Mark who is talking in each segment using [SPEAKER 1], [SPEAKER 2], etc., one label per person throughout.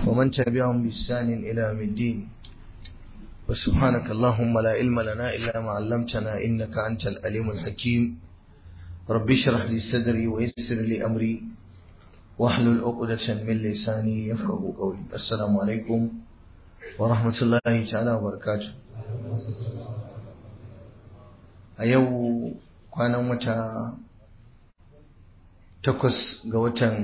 [SPEAKER 1] ومن تبعهم بإحسان إلى يوم الدين وسبحانك اللهم لا علم لنا إلا ما علمتنا إنك أنت الأليم الحكيم ربي اشرح لي صدري ويسر لي أمري واحلل عقدة من لساني يفقه قولي السلام عليكم ورحمة الله تعالى وبركاته a yau kwanan wata takwas ga watan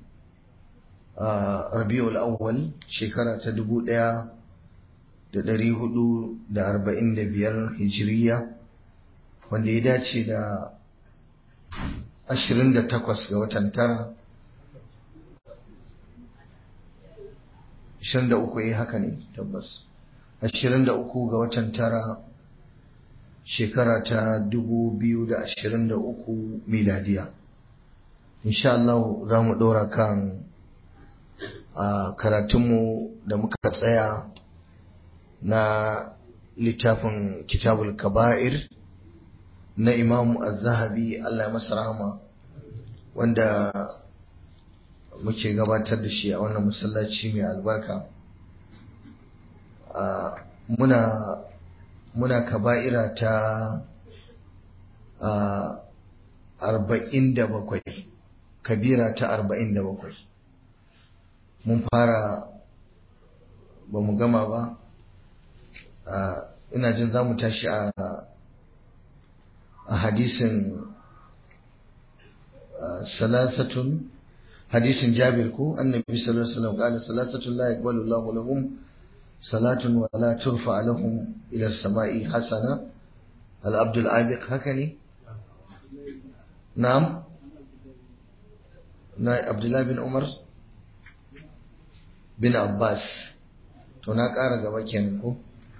[SPEAKER 1] rabi'ul awwal shekara ta dubu ɗaya da ɗari hudu da arba'in da biyar hijiriya wanda ya dace da ashirin da takwas ga watan tara ashirin da uku ya haka ne tabbas ashirin da uku ga watan tara shekara ta dubu biyu da ashirin da uku miladiya insha Allah za mu ɗora kan a karatunmu da muka tsaya na littafin kitabul kaba'ir na imamu az-zahabi Allah masa rahama wanda muke gabatar da shi a wannan masallaci mai albarka muna muna kaba'ira ta arba'in da bakwai kabira ta arba'in da bakwai mun fara ba mu gama ba ina jin za mu tashi a hadisin salasatun hadisin jabir ko annabi sallallahu alaihi wasallam qala salasatun la yaqbalu Allahu lahum salatun wa la turfa lahum ila as-sama'i hasana al-abd al-abiq haka ne na'am na Abdullah bin Umar bin Abbas to na ƙara gaba kenan ko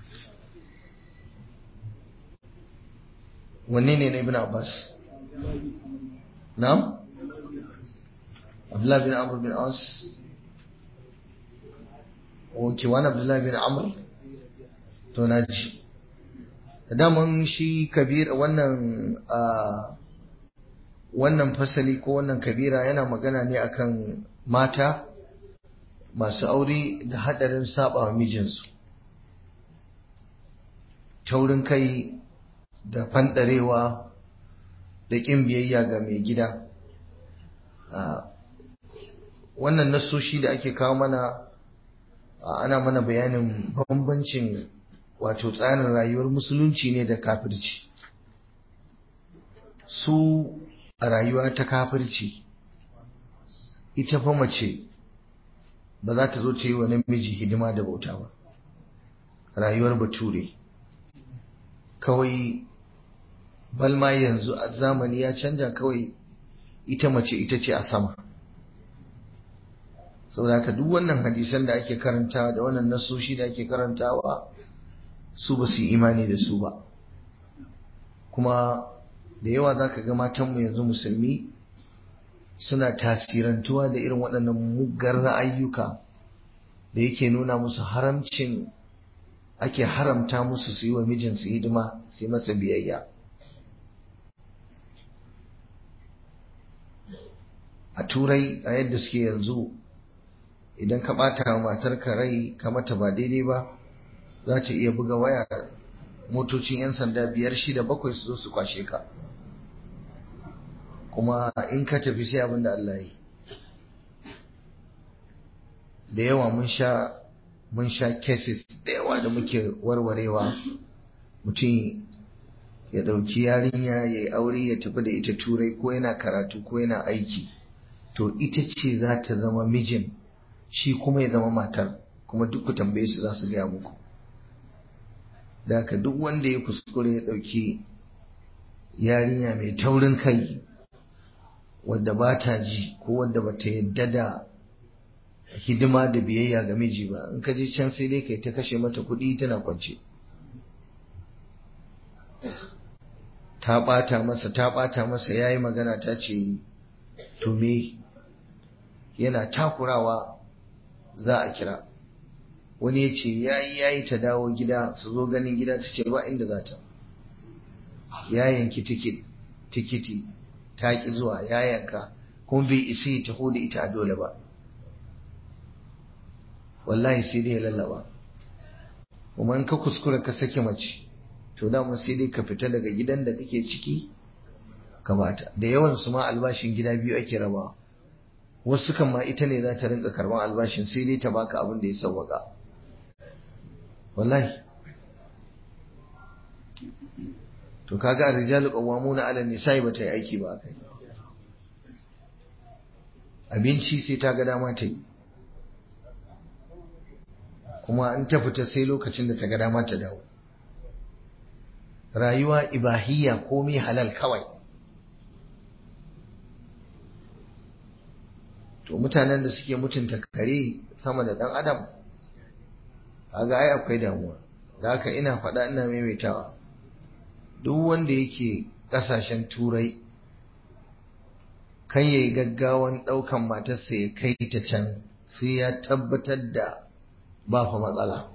[SPEAKER 1] wanne ne na ibn Abbas na'am Abdullah bin Amr bin As Oke wani Abdullah bin Amr to na ji daman shi kabir wannan wannan fasali ko wannan kabira yana magana ne akan mata masu aure da hadarin saba wa mijinsu taurin kai da fandarewa da ƙin biyayya ga mai gida wannan nasoshi da ake kawo mana ana mana bayanin bambancin wato tsarin rayuwar musulunci ne da kafirci su a rayuwa ta kafirci ita fa mace ba za ta zo ta yi wa namiji hidima da bauta ba rayuwar bature kawai balma yanzu a zamani ya canja kawai ita mace ita ce a sama saboda haka duk wannan hadisan da ake karantawa da wannan nasoshi da ake karantawa su ba su yi imani da su ba kuma da yawa za ka ga matanmu yanzu musulmi suna tasirantuwa da irin waɗannan muggar ra'ayyuka da yake nuna musu haramcin ake haramta musu su yi wa mijinsu hidima su yi masa biyayya a turai a yadda suke yanzu idan ka ɓata matarka rai ka mata ba daidai ba za ta iya buga waya motocin 'yan sanda biyar shida bakwai su zo su kwashe ka kuma in ka tafi sai abin da Allah yi da yawa mun sha mun sha cases da yawa da muke warwarewa mutum ya ɗauki yarinya ya yi aure ya tafi da ita turai ko yana karatu ko yana aiki to ita ce za ta zama mijin shi kuma ya zama matar kuma duk ku tambaye su za su gaya muku da haka duk wanda ya kuskure ya ɗauki yarinya mai taurin kai wadda ba ta ji ko wadda ba ta yadda da hidima da biyayya ga miji ba in ka je can sai dai kai ta kashe mata kuɗi tana kwance ta ɓata masa ta ɓata masa ya yi magana ta ce to me yana takurawa za a kira wani ya ce ya yi ya yi ta dawo gida su zo ganin gida ta ce ba inda za ta ya yanki tikiti ta ƙi zuwa ya yanka kuma bai isa ya taho da ita a dole ba wallahi sai dai ya lallaba kuma in ka kuskura ka sake mace to dama sai dai ka fita daga gidan da kake ciki ka bata da yawan su ma albashin gida biyu ake rabawa wasu kan ma ita ne za ta rinka karban albashin sai dai ta baka abin da ya sauwaka wallahi to kaga ar-rijalu qawwamuna 'ala an-nisa'i bata yi aiki ba kai abinci sai ta ga dama ta yi kuma an ta fita sai lokacin da ta ga dama ta dawo rayuwa ibahiyya komai halal kawai to mutanen da suke mutunta kare sama da dan adam kaga ai akwai damuwa da haka ina faɗa ina maimaitawa duk wanda yake ƙasashen turai kan yayi gaggawan ɗaukan matarsa ya kai ta can sai ya tabbatar da ba fa matsala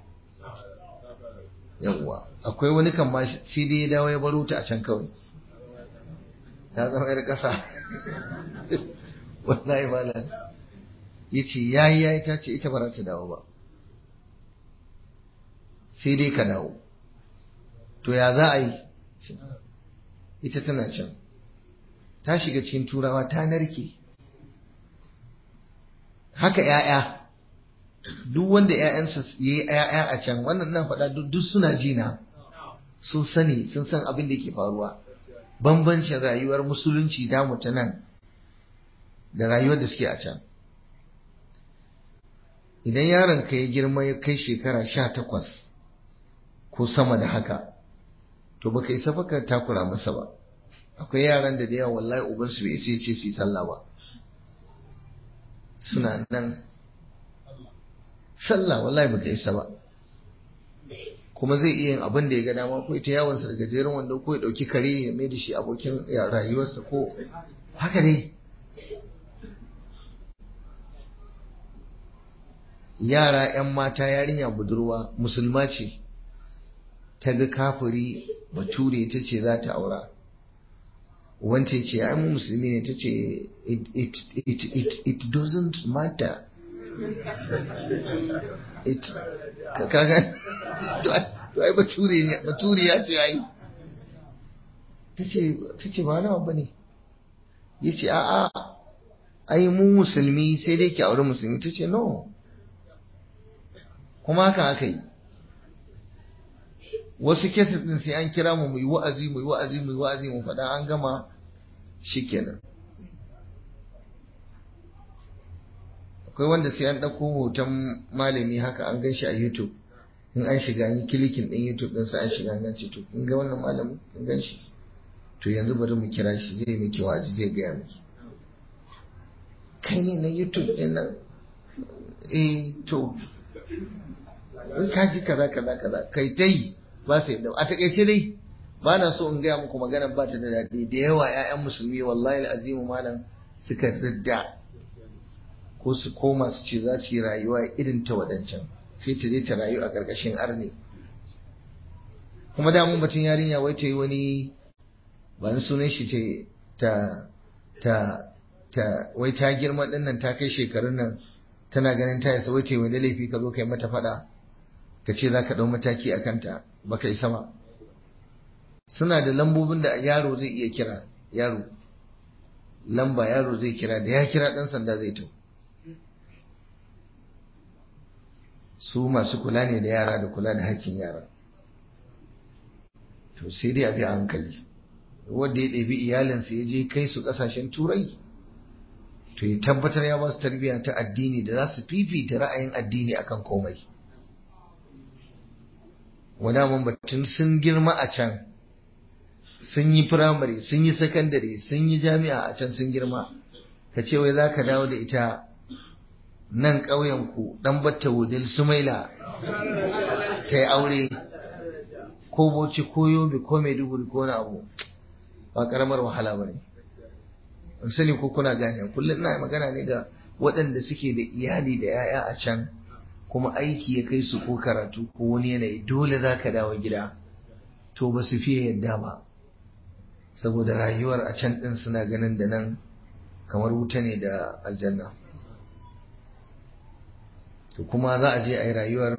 [SPEAKER 1] yawwa akwai wani kan ma sai dai ya dawo ya baro ta a can kawai ta zama yar ƙasa wallahi malam yace yayi yayi ta ce ita ba za ta dawo ba sai dai ka dawo to ya za a yi ita tana can ta shiga cikin turawa ta narke haka ‘ya'ya duk wanda ‘ya'yansa ya yi ‘ya'ya a can wannan nan faɗa duk suna jina sun sani sun san abin da ke faruwa bambancin rayuwar musulunci damu ta nan da rayuwar da suke a can idan yaron ka ya girma ya kai shekara sha takwas ko sama da haka to baka isa baka takura masa ba akwai yaran da da yawa wallahi ubansu bai isa ce su yi sallah ba suna nan sallah wallahi baka isa ba kuma zai iya yin abin da ya ga dama ko ita yawon sa daga jerin wanda ko ya dauki kare ya mai da shi abokin rayuwarsa ko haka ne yara 'yan mata yarinya budurwa musulma ce ta ga kafiri bature ta ce za ta aura wance ce ai mu musulmi ne ta ce it, it, it, it doesn't matter it kaga to ai bature ne bature ya ce ai ta ce ba nawa ba ne ya ce a'a ai mu musulmi sai dai ki aure musulmi ta ce no kuma haka aka yi wasu kesis din sai an kira mu mu yi wa'azi mu yi wa'azi mu yi wa'azi mu faɗa an gama shikenan akwai wanda sai an ɗauko hoton malami haka an gan shi a youtube in an shiga yi kilikin ɗin youtube ɗin sai an shiga an ce to in ga wannan malamin in gan shi to yanzu bari mu kira shi zai miki wa'azi zai gaya miki kai ne na youtube ɗin nan eh to in ka ji kaza kaza kaza kai ta yi ba su yadda a takaice dai ba na so in gaya muku magana ba ta da daɗi da yawa 'ya'yan musulmi wallahi azimu malam suka ridda ko su koma su ce za su yi rayuwa irin ta waɗancan sai ta je ta rayu a ƙarƙashin arne kuma damun batun yarinya wai ta yi wani ba ni sunan shi ce ta ta ta wai ta girma ɗin nan ta kai shekarun nan tana ganin ta yasa wai ta yi wani laifi ka zo kai mata faɗa ka ce za ka ɗau mataki a kanta ba ka isa ba suna da lambobin da yaro zai iya kira yaro lamba yaro zai kira da ya kira ɗan sanda zai tau su masu kula ne da yara da kula da hakkin yara to sai dai a bi a hankali wanda ya ɗabi iyalinsa ya je kai su ƙasashen turai to ya tabbatar ya ba su tarbiyya ta addini da za su fifita ra'ayin addini akan komai wadaman batun sun girma a can sun yi firamare sun yi sakandare sun yi jami'a a can sun girma ka ce wai za ka dawo da ita nan ƙauyenku ɗan batta wudil sumaila ta yi aure ko boci ko yobe ko maiduguri ko na abu ba ƙaramar wahala ba ne sani ko kuna gane kullum ina magana ne ga waɗanda suke da iyali da 'ya'ya a can kuma aiki ya kai su ko karatu ko wani yanayi dole za ka dawo gida to ba su fiye yadda ba saboda rayuwar a can ɗin suna ganin da nan kamar wuta ne da aljanna to kuma za a je a yi rayuwar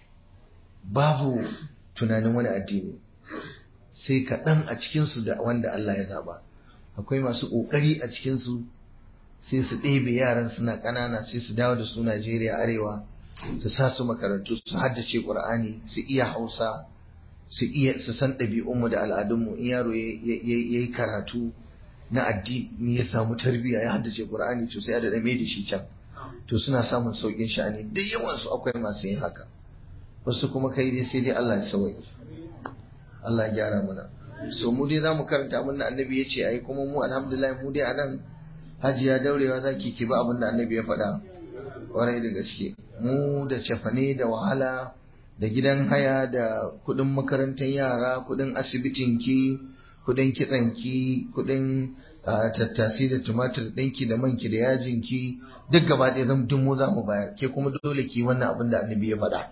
[SPEAKER 1] babu tunanin wani addini sai kaɗan a cikinsu da wanda Allah ya zaba akwai masu ƙoƙari a cikinsu sai su ɗebe yaran suna ƙanana sai su dawo da su Najeriya arewa su sa su makarantu su haddace Ƙur'ani su iya Hausa su iya su san ɗabi'unmu da al'adunmu in yaro ya yi karatu na addini ya samu tarbiyya ya haddace Ƙur'ani to sai ya da mai da shi can to suna samun sauƙin sha'ani da yawan su akwai masu yin haka wasu kuma kai dai sai dai Allah ya sauke Allah ya gyara mana so mu dai zamu karanta abin da annabi ya ce ai kuma mu alhamdulillah mu dai anan hajiya daurewa zaki ki ba abin da annabi ya faɗa kwarai da gaske mu da cefane da wahala da gidan haya da kuɗin makarantar yara kuɗin asibitin ki kuɗin kitsan ki kuɗin tattasi da tumatir ɗinki da manki da yajin ki duk gaba ɗaya zan dun mu za mu bayar ke kuma dole ki wannan abin da annabi ya faɗa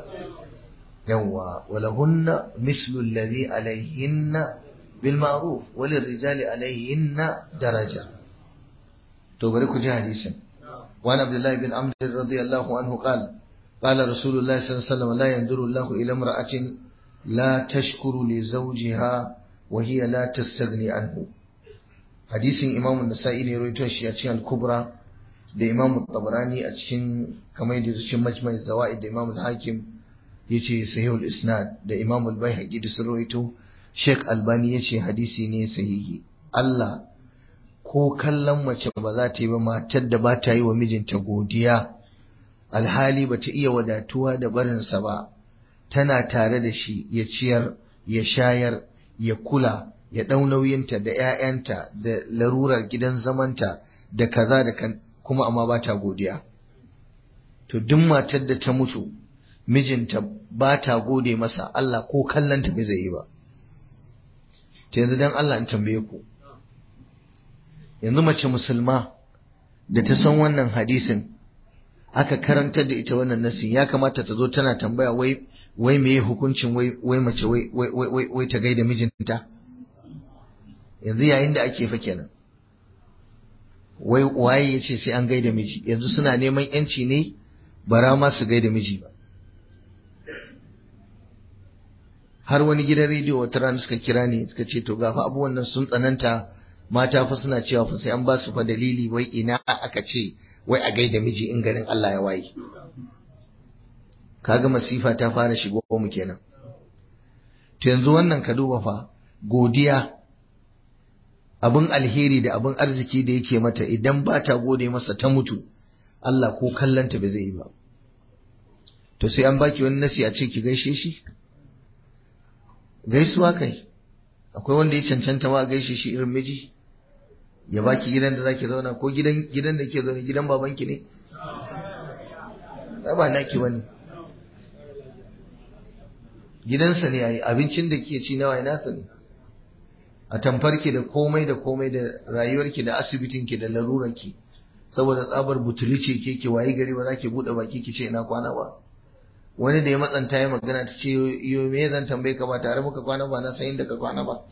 [SPEAKER 1] yawwa walahunna mislu alladhi alaihinna bil ma'ruf walil rijali alaihinna daraja to bari ku ji hadisin وعن عبد الله بن عمرو رضي الله عنه قال قال رسول الله صلى الله عليه وسلم لا ينظر الله إلى امرأة لا تشكر لزوجها وهي لا تستغني عنه حديث إمام النسائي ne rawaito shi a cikin al-Kubra da Imam Tabarani a cikin kamar da cikin Majma' Zawaid da Imam al-Hakim yace sahih al-isnad da Imam al-Baihaqi da sun rawaito Sheikh Albani yace hadisi ne sahihi Allah ko kallon mace ba za ta yi ba matar da ba ta yi wa mijinta godiya alhali ba ta iya wadatuwa da barinsa ba tana tare da shi ya ciyar ya shayar ya kula ya ɗau nauyinta da 'ya'yanta da larurar gidan zamanta da kaza da kan kuma amma ba ta godiya to duk matar da ta mutu mijinta ba ta gode masa Allah ko kallonta bai zai yi ba ta yanzu dan Allah in tambaye ku yanzu mace musulma da ta san wannan hadisin aka karantar da ita wannan nasi ya kamata ta zo tana tambaya wai wai meye hukuncin wai wai mace wai wai wai wai ta gaida mijinta yanzu yayin da ake fa kenan wai waye yace sai an gaida miji yanzu suna neman yanci ne bara ma su gaida miji ba har wani gidan rediyo wata rana suka kira ni suka ce to gafa abubuwan nan sun tsananta mata fa suna cewa fa sai an ba su fa dalili wai ina aka ce wai a gaida miji in garin Allah ya waye kaga masifa ta fara shigo mu kenan to yanzu wannan ka duba fa godiya abin alheri da abin arziki da yake mata idan ba ta gode masa ta mutu Allah ko kallanta ba zai yi ba to sai an baki wani nasi a ce ki gaishe shi gaisuwa kai akwai wanda ya cancanta ma gaishe shi irin miji ya baki gidan da zaki zauna ko gidan gidan da ke zaune gidan babanki ne ba naki bane gidansa ne yayi abincin da ke ci nawa nasa ne a tamfarki da komai da komai da rayuwarki da asibitinki da larurarki saboda tsabar butuli ce ke ke wayi gari ba za ki buɗe baki ki ce ina kwana ba wani da ya matsanta ya magana ta ce yo me zan tambaye ka ba tare muka kwana ba na san inda ka kwana ba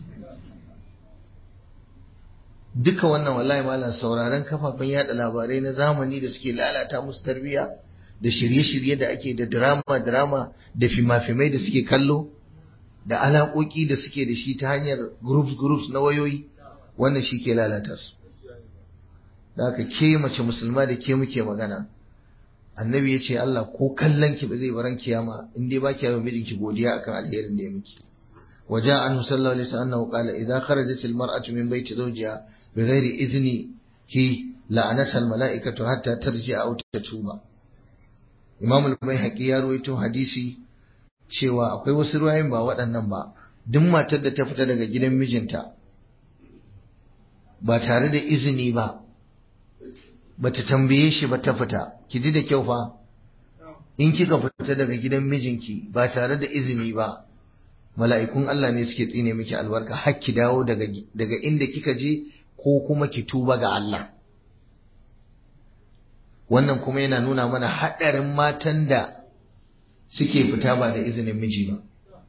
[SPEAKER 1] duka wannan wallahi malam sauraron kafafen yada labarai na zamani da suke lalata musu tarbiyya da shirye-shirye da ake da drama drama da fima-fimai da suke kallo da alaƙoƙi da suke da shi ta hanyar groups groups na wayoyi wannan shi ke lalata su da haka ke mace musulma da ke muke magana annabi ya ce Allah ko kallon ki ba zai baran kiyama in dai ba ki yawa mijinki godiya akan alherin da ya miki وجاء عنه صلى الله عليه وسلم أنه قال إذا خرجت المرأة من بيت زوجها بغير إذنه لعنتها الملائكة حتى ترجع أو تتوب Imam al-Baihaqi ya ruwaito hadisi cewa akwai wasu ruwayen ba waɗannan ba duk matar da ta fita daga gidan mijinta ba tare da izini ba bata tambaye shi ba ta fita ki ji da kyau fa in kika fita daga gidan mijinki ba tare da izini ba mala'ikun Allah ne suke tsine miki albarka har ki dawo daga daga inda kika je ko kuma ki tuba ga Allah wannan kuma yana nuna mana haɗarin matan da suke fita ba da izinin miji ba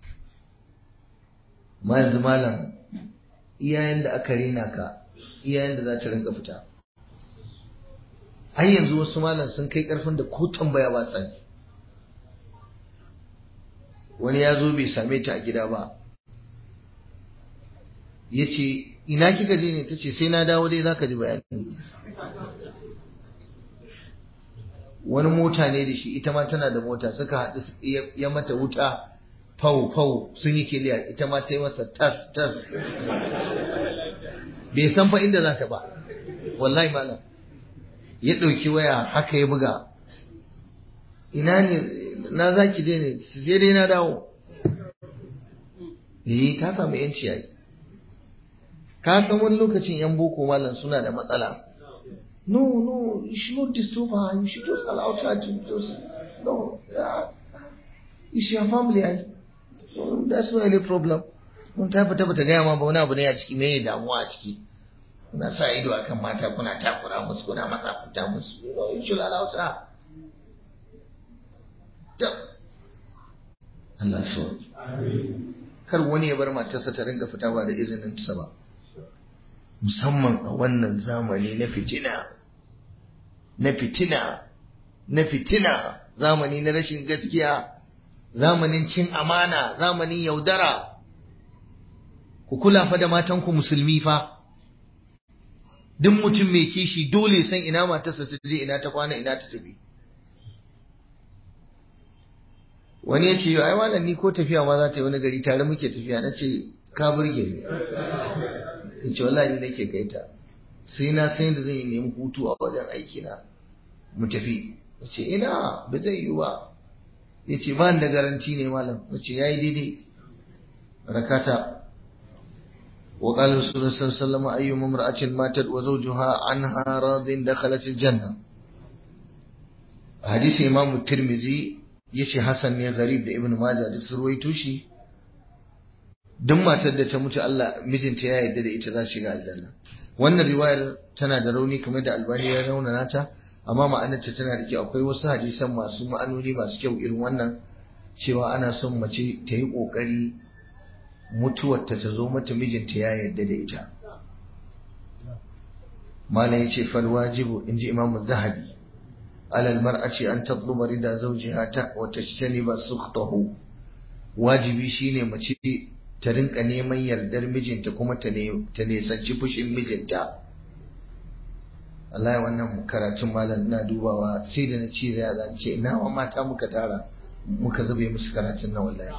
[SPEAKER 1] ma yanzu malam iyayen da aka rena ka iyayen da za ta rinka fita ai yanzu wasu malam sun kai karfin da ko tambaya ba sa wani ya zo bai same ta a gida ba ya ce ina kika je ne ta ce sai na dawo dai za ka ji bayani wani mota ne da shi ita ma tana da mota suka haɗu ya mata wuta fau fau sun yi kiliya ita ma ta yi masa tas tas bai san fa inda za ta ba wallahi malam ya ɗauki waya haka ya buga ina ne na za ki je ne sai dai na dawo eh ta samu yanci yayi ka san wani lokacin yan boko malam suna da matsala no no you should not disturb her you should just allow her to just no yeah. it's your family ai so that's not any problem mun ta fita bata gaya ma ba wani abu ne a ciki me damuwa a ciki kuna sa ido akan mata kuna takura musu kuna matsa fita musu you know you should allow her Allah so kar wani ya bar matarsa ta rinka fita ba da izinin ta ba musamman a wannan zamani na fitina na fitina na fitina zamani na rashin gaskiya zamanin cin amana zamanin yaudara ku kula fa da matanku musulmi fa duk mutum mai kishi dole san ina matarsa ta je ina ta kwana ina ta tafi wani ya ce ai malam ni ko tafiya ma za ta yi wani gari tare muke tafiya na ce ka burge ni ya ce wallahi nake kai ta sai na san da zan yi nemi hutu a wajen aiki na mu tafi ya ce ina ba zai yi ba ya ce ba da garanti ne malam ya ce ya yi daidai rakata وقال رسول الله صلى الله عليه وسلم أيما امرأة ماتت وزوجها عنها راض دخلت الجنة حديث إمام الترمذي يشي حسن ne غريب da Ibn Majah duk su ruwaito shi duk matar da ta mutu Allah mijinta ya yarda da ita za shiga aljanna wannan riwayar tana da rauni kamar da Albani ya raunana ta amma ma'anarta tana da kyau akwai wasu hadisan masu ma'anoni masu kyau irin wannan cewa ana son mace ta yi kokari mutuwarta ta zo mata mijinta ya yarda da ita malam yace fal wajibu inji imamu zahabi alal mar'ati an tatluba rida zawjiha ta wa tajtaniba sukhtahu wajibi shine mace ta rinka neman yardar mijinta kuma ta ne ta nesanci fushin mijinta Allah wannan karatun malam ina dubawa sai da na ce da ya ce ina wa mata muka tara muka zube musu karatun na wallahi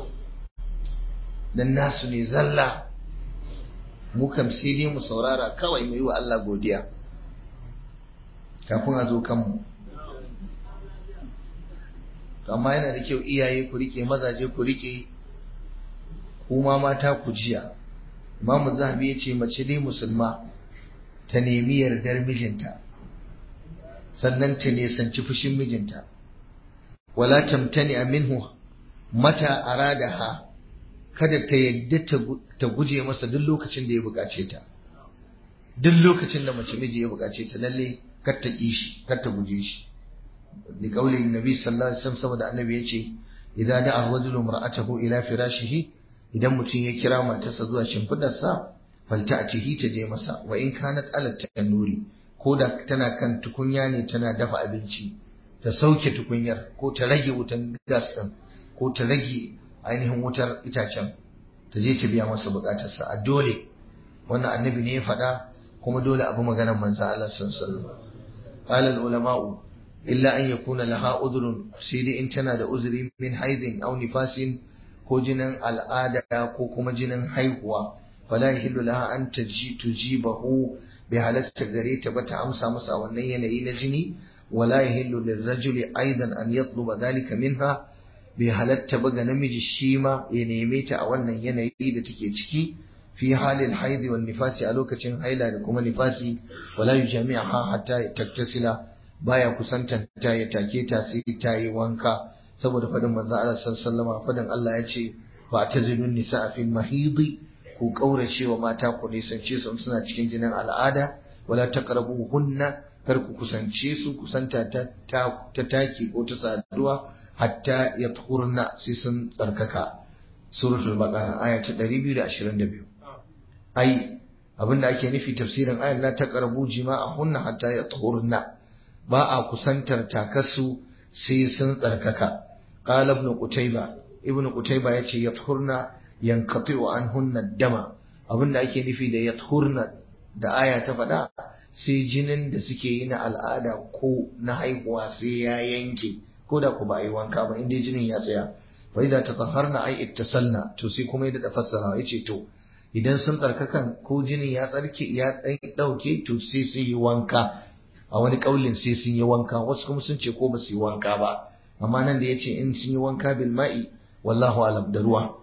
[SPEAKER 1] dan nasu ne zalla mu kam sai dai mu saurara kawai mu yi wa Allah godiya kafin a zo kanmu amma yana da kyau iyaye ku rike mazaje ku rike kuma mata ku jiya imamu zahabi ya ce mace dai musulma ta nemi yardar mijinta sannan ta nesanci fushin mijinta wala tamtani minhu mata aradaha kada ta yadda ta guje masa duk lokacin da ya bukace ta duk lokacin da mace miji ya bukace ta lalle kar ta ki shi kar ta guje shi li qauli nabi sallallahu alaihi wasallam saboda annabi yace idan da'a rajulu mar'atahu ila firashihi idan mutum ya kira matarsa zuwa shimfidarsa falta'tihi ta je masa wa in kanat ala tanuri ko da tana kan tukunya ne tana dafa abinci ta sauke tukunyar ko ta rage wutan gas din ko ta rage ainihin wutar itacen ta je ta biya masa bukatarsa a dole wannan annabi ne ya faɗa kuma dole abu maganar manzo Allah sallallahu alaihi ulama'u illa an yakuna laha udhrun sai dai in tana da uzuri min haidin aw nifasin ko jinin al'ada ko kuma jinin haihuwa fala yahillu laha an taji tujibahu bi halatta gare ta bata amsa masa wannan yanayi na jini wala yahillu lirrajuli aidan an yatluba dhalika minha bai halatta ba ga namiji shi ma ya neme ta a wannan yanayi da take ciki fi halin haidi wal nifasi a lokacin haila da kuma nifasi wala yujami'aha hatta taktasila baya kusantan ta ya take ta sai ta yi wanka saboda fadin manzo Allah sallallahu alaihi fadin Allah ya ce fa tazilun nisaa fil mahidi ku kaurace wa mata ku nisance su suna cikin jinin al'ada wala taqrabuhunna kar ku kusance su kusanta ta ta taki ko ta saduwa hatta ya tuhurna sai sun tsarkaka suratul baqara aya ta 222 ai abinda ake nufi tafsirin ayar la taqrabu jima'ahunna hatta ya tuhurna ba a kusantar takarsu sai sun tsarkaka qala ibn qutayba ibn qutayba yace yathurna yanqati'u anhunna dama abinda ake nufi da yathurna da aya ta faɗa sai jinin da suke yi na al'ada ko na haihuwa sai ya yanke ko da ku ba yi wanka ba inda jinin ya tsaya fa idza tatahharna ay ittasalna to sai kuma ya da fassara yace to idan sun tsarkakan ko jinin ya tsarki ya dauke to sai sun yi wanka a wani kaulin sai sun yi wanka wasu kuma sun ce ko ba su yi wanka ba amma nan da yace in sun yi wanka bil ma'i wallahu alam da ruwa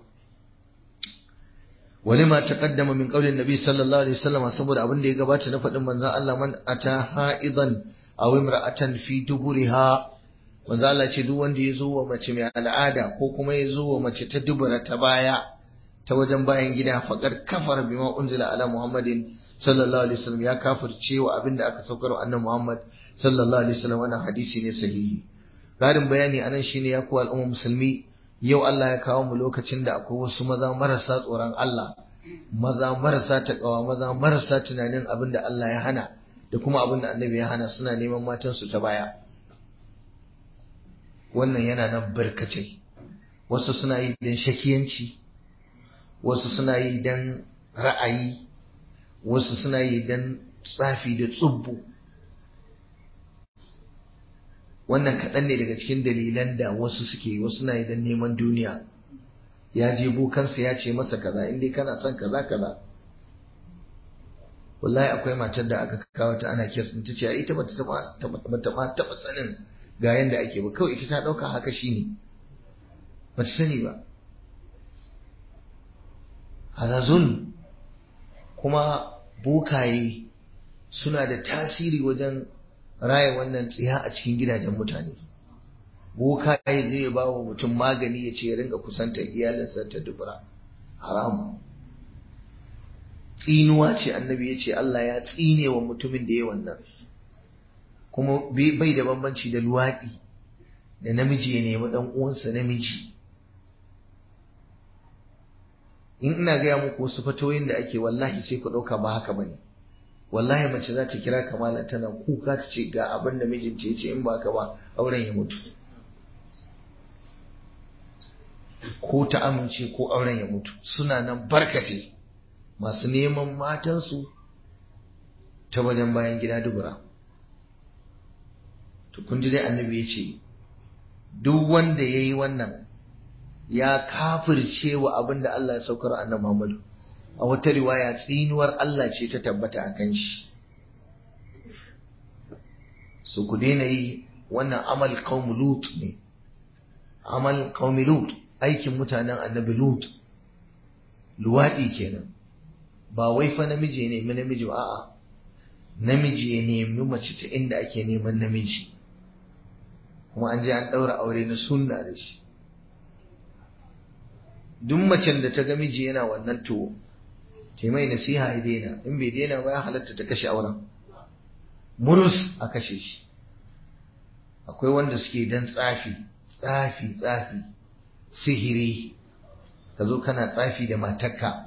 [SPEAKER 1] ولما تقدم من قول النبي صلى الله عليه وسلم saboda abin da ya gabata na faɗin manzon Allah man ata haidan aw imra'atan fi duburiha manzon Allah ce duk wanda ya zo wa mace mai al'ada ko kuma ya zo wa mace ta dubura ta baya ta wajen bayan gida faqad kafara bima unzila ala muhammadin sallallahu alaihi wasallam ya kafirce wa abin da aka saukar wa annabi muhammad sallallahu alaihi wasallam wannan hadisi ne sahihi Garin bayani anan shine ya ku al'umma musulmi yau Allah ya kawo mu lokacin da akwai wasu maza marasa tsoron Allah maza marasa taƙawa maza marasa tunanin abin da Allah ya hana da kuma abin da annabi ya hana suna neman matansu ta baya wannan yana nan barkace wasu suna yi don shakiyanci wasu suna yi don ra'ayi wasu suna yi don tsafi da tsubbu wannan kaɗan ne daga cikin dalilan da wasu suke wasu na idan neman duniya ya je bokansa ya ce masa kaza in dai kana son kaza kaza wallahi akwai matar da aka kawo ta ana kes ta ce ita bata taba taba taba sanin ga yanda ake ba kawai ita ta dauka haka shine bata sani ba hazazun kuma bokaye suna da tasiri wajen raya wannan tsiya a cikin gidajen mutane boka ya zai ba wa mutum magani ya ce ya ringa kusantar iyalinsa ta dubura haram tsinuwa ce annabi ya ce Allah ya tsine wa mutumin da ya wannan kuma bai da bambanci da luwaɗi da namiji ya nemi ɗan uwansa namiji in ina gaya muku wasu fatoyin da ake wallahi sai ku ɗauka ba haka bane wallahi mace za ta kira kamala tana kuka ta ce ga abin da mijinta ya ce in ba ka ba auren ya mutu ko ta amince ko auren ya mutu suna nan barkate masu neman matansu ta wajen bayan gida dubura to kun ji dai annabi ya ce duk wanda ya yi wannan ya kafirce wa abin da Allah ya saukar annabi Muhammadu a wata riwaya tsinuwar Allah ce ta tabbata a kan shi su ku daina yi wannan amal qaum lut ne amal qaum lut aikin mutanen annabi lut luwadi kenan ba wai fa namiji ne nemi namiji ba a'a namiji ya nemi mace ta inda ake neman namiji kuma an je an daura aure na sunna da shi duk macen da ta ga miji yana wannan to ta mai nasiha ya daina in bai daina ba ya halatta ta kashe auren murus a kashe shi akwai wanda suke dan tsafi tsafi tsafi sihiri ka zo kana tsafi da matarka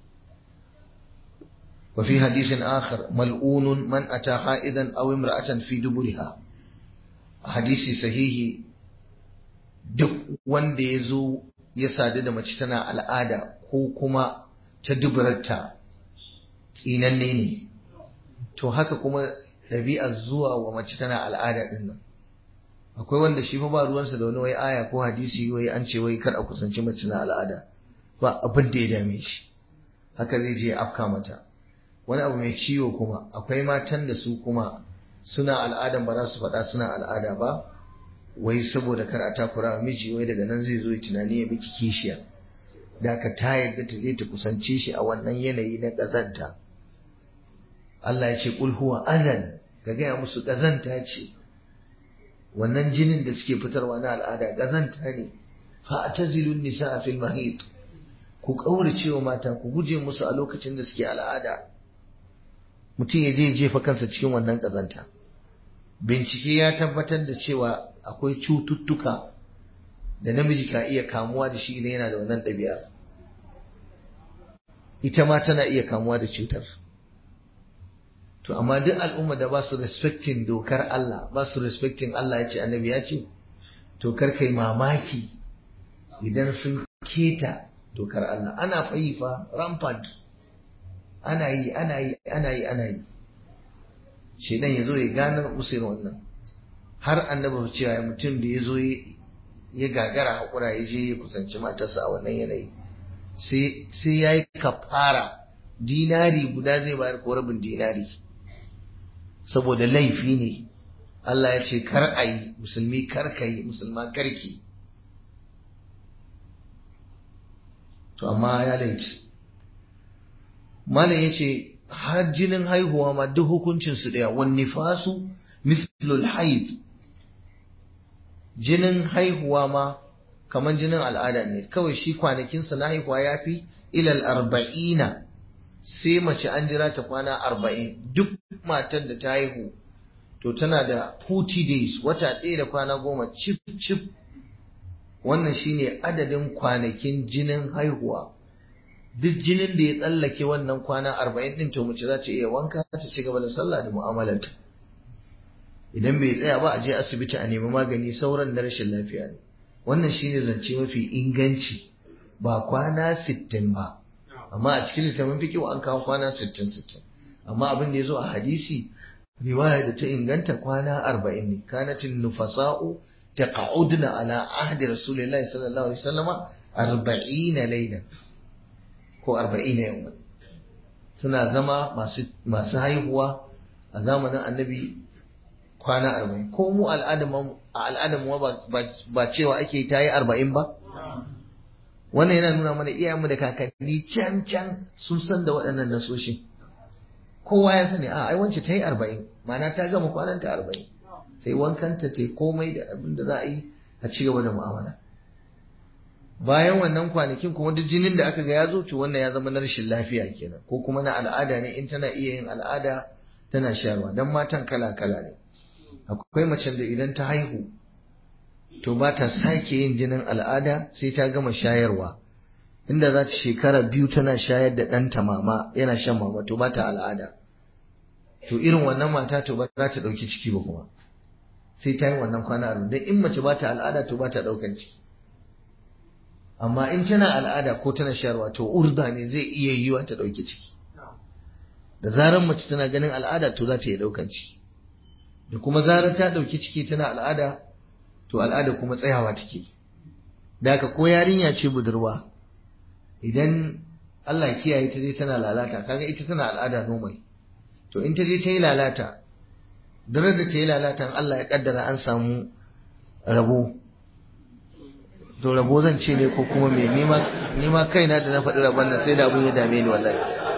[SPEAKER 1] وفي حديث آخر ملعون من أتى حائدا أو امرأة في دبرها حديث صحيح duk wanda ya zo ya sadu da mace tana al'ada ko kuma ta dubarta tsinanne ne to haka kuma ɗabi'ar zuwa wa mace tana al'ada ɗin nan akwai wanda shi fa ba ruwansa da wani wai aya ko hadisi wai an ce wai kar a kusanci mace na al'ada ba abin da ya dame shi haka zai je afka mata wani abu mai ciwo kuma akwai matan da su kuma suna al'adan ba za su faɗa suna al'ada ba wai saboda kar a takura miji wai daga nan zai zo tunani ya miki kishiya da ka ta yarda ta je ta kusance shi a wannan yanayi na ƙazanta Allah ya ce kul huwa anan ka gaya musu ƙazanta ce wannan jinin da suke fitarwa na al'ada ƙazanta ne fa atazilun nisa fil mahid ku kaurace wa mata ku guje musu a lokacin da suke al'ada mutum ya je jefa kansa cikin wannan ƙazanta bincike ya tabbatar da cewa akwai cututtuka da namiji ka iya kamuwa da shi idan yana da wannan ɗabi'a ita ma tana iya kamuwa da cutar to amma duk al'umma da ba su respecting dokar Allah ba su respecting Allah ya ce annabi ya ce to kar kai mamaki idan sun keta dokar Allah ana fayi fa rampant ana yi ana yi ana yi ana yi shedan ya zo ya ganar usain wannan har annabi cewa mutum da ya zo ya gagara hakura ya je ya kusanci matarsa a wannan yanayi sai ya yi kafara dinari guda zai bayar ko rabin dinari saboda laifi ne Allah ya ce kar a yi musulmi kar ka yi musulma karki to amma ya laifi malam ya ce har jinin haihuwa ma duk hukuncinsu ɗaya wani fasu mithlul haid jinin haihuwa ma kamar jinin al'ada ne kawai shi kwanakinsa na haihuwa ya fi ilal arba'ina sai mace an jira ta kwana arba'in duk matar da ta haihu to tana da 40 days wata ɗaya da kwana goma cif cif wannan shine adadin kwanakin jinin haihuwa duk jinin da ya tsallake wannan kwana arba'in ɗin to mace za ta iya wanka ta ci gaba da sallah da mu'amalarta idan bai tsaya ba a je asibiti a nemi magani sauran na rashin lafiya ne wannan shine zance mafi inganci ba kwana sittin ba amma a cikin littafin fikihu an kawo kwana sittin sittin amma abin da ya zo a hadisi riwaya da ta inganta kwana arba'in ne kanatin nufasa'u taqa'udna ala ahdi rasulillahi sallallahu alaihi wasallama arba'ina laylan ko arba'ina yawman suna zama masu masu haihuwa a zamanin annabi kwana arba'in ko mu al'adamu ba cewa ake ta yi arba'in ba wannan yana nuna mana iyayenmu da kakanni can can sun san da waɗannan nasoshin kowa ya sani a ai wance ta yi arba'in ma'ana ta gama kwanan ta arba'in sai wankanta ta komai da abin da za a yi a ci gaba da mu'amala bayan wannan kwanakin kuma duk jinin da aka ga ya zo to wannan ya zama na rashin lafiya kenan ko kuma na al'ada ne in tana iya yin al'ada tana shayarwa dan matan kala kala ne akwai macen da idan ta haihu to ba ta sake yin jinin al'ada sai ta gama shayarwa inda za ta shekara biyu tana shayar da ɗanta mama yana shan mama to ba ta al'ada to irin wannan mata to ba za ta ɗauki ciki ba kuma sai ta yi wannan kwana arba'in don in mace ba ta al'ada to ba ta ɗaukan ciki amma in tana al'ada ko tana shayarwa to urda ne zai iya yiwa ta ɗauki ciki da zarar mace tana ganin al'ada to za ta iya ɗaukan ciki da kuma zarar ta ɗauki ciki tana al'ada to al'ada kuma tsayawa take da haka ko yarinya ce budurwa idan Allah kiyaye ta je tana lalata kaga ita tana al'ada normal to in ta je ta yi lalata dare da ta yi lalata Allah ya kaddara an samu rabo to rabo zan ce ne ko kuma me nima nima kaina da na faɗi rabon nan sai da abun ya dame ni wallahi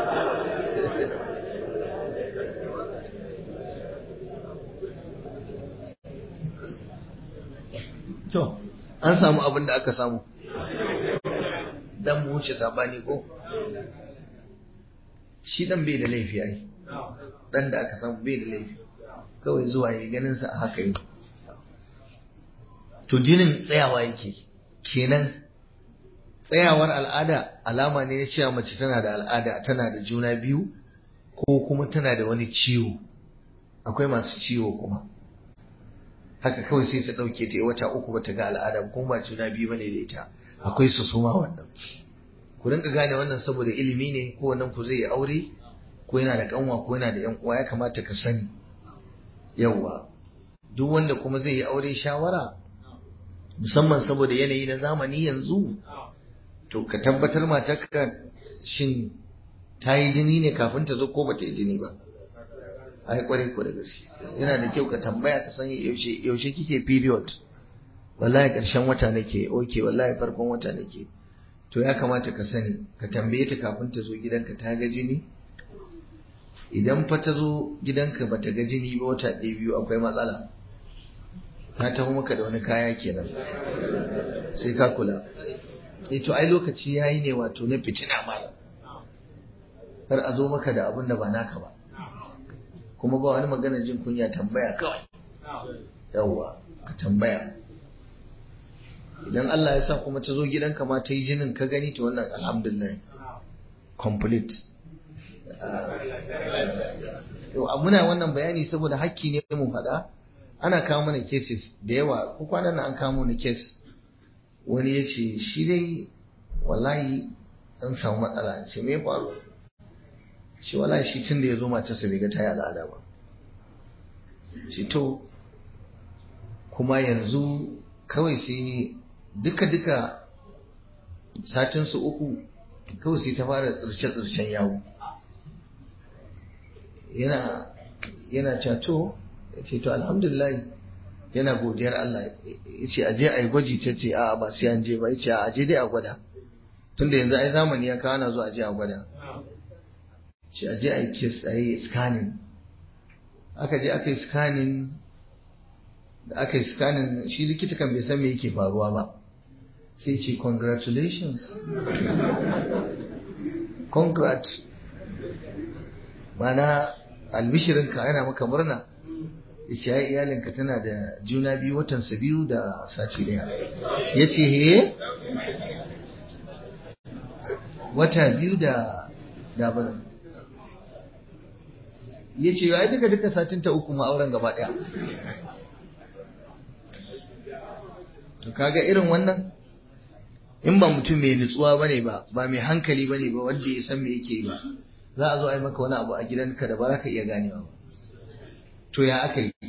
[SPEAKER 1] To, an samu abin da aka samu. Dan mu wuce sabani ko? Shi dan bai da laifi ai. Dan da aka samu bai da laifi. Kawai zuwa yi ganin sa a haka yi. To jinin tsayawa yake. Kenan tsayawar al'ada alama ne na cewa mace tana da al'ada tana da juna biyu ko kuma tana da wani ciwo. Akwai masu ciwo kuma. haka kawai sai ta ɗauke ta wata uku bata ga al'ada kuma ba juna biyu bane da ita akwai su suma wannan ku rinka gane wannan saboda ilimi ne ko wannan ku zai yi aure ko yana da kanwa ko yana da yan uwa ya kamata ka sani yawa duk wanda kuma zai yi aure shawara musamman saboda yanayi na zamani yanzu to ka tabbatar matarka shin ta yi jini ne kafin ta zo ko bata yi jini ba ai kwarai ko da gaske yana da kyau ka tambaya ka san yaushe yaushe kike period wallahi karshen wata nake okay wallahi farkon wata nake to ya kamata ka sani ka tambaye ta kafin ta zo gidanka ta ga jini idan fa ta zo gidanka bata ga jini ba wata ɗaya biyu akwai matsala ta taho maka da wani kaya kenan sai ka kula eh to ai lokaci yayi ne wato na fitina ma har a zo maka da abin da ba naka ba kuma ba wani magana jin kunya tambaya kawai yawwa ka tambaya idan Allah ya sa kuma ta zo gidanka ma ta yi jinin ka gani to wannan alhamdulillah complete muna wannan bayani saboda hakki ne mu faɗa ana kawo mana cases da yawa ko kwanan nan an kawo mana case wani ya ce shi dai wallahi an samu matsala ce me faru shi wallahi shi tun da ya zo matarsa bai ga ta yi al'ada ba ce to kuma yanzu kawai sai duka-duka satinsu uku kawai sai ta fara tsirce-tsircen yawo yana yana cato ya ce to alhamdulillah yana godiyar Allah ya ce aje a yi gwaji ta ce a ba sai an je ba ya ce a aje dai a gwada tunda yanzu ai zamani ya kawo na zuwa aje a gwada ce aje a yi kiss a yi scanning aka je aka yi scanning da aka yi scanning shi likita kan bai san me yake faruwa ba sai ce congratulations congrat mana albishirinka yana maka murna yace ya iyalinka tana da juna biyu watansa biyu da sace daya ya ce he wata biyu da dabarin ya ce ya duka duka satin ta uku ma'auren gaba daya to kaga irin wannan in ba mutum mai nutsuwa bane ba ba mai hankali bane ba wanda ya san me yake ba za a zo a yi maka wani abu a gidanka da ba za ka iya ganewa ba to ya aka yi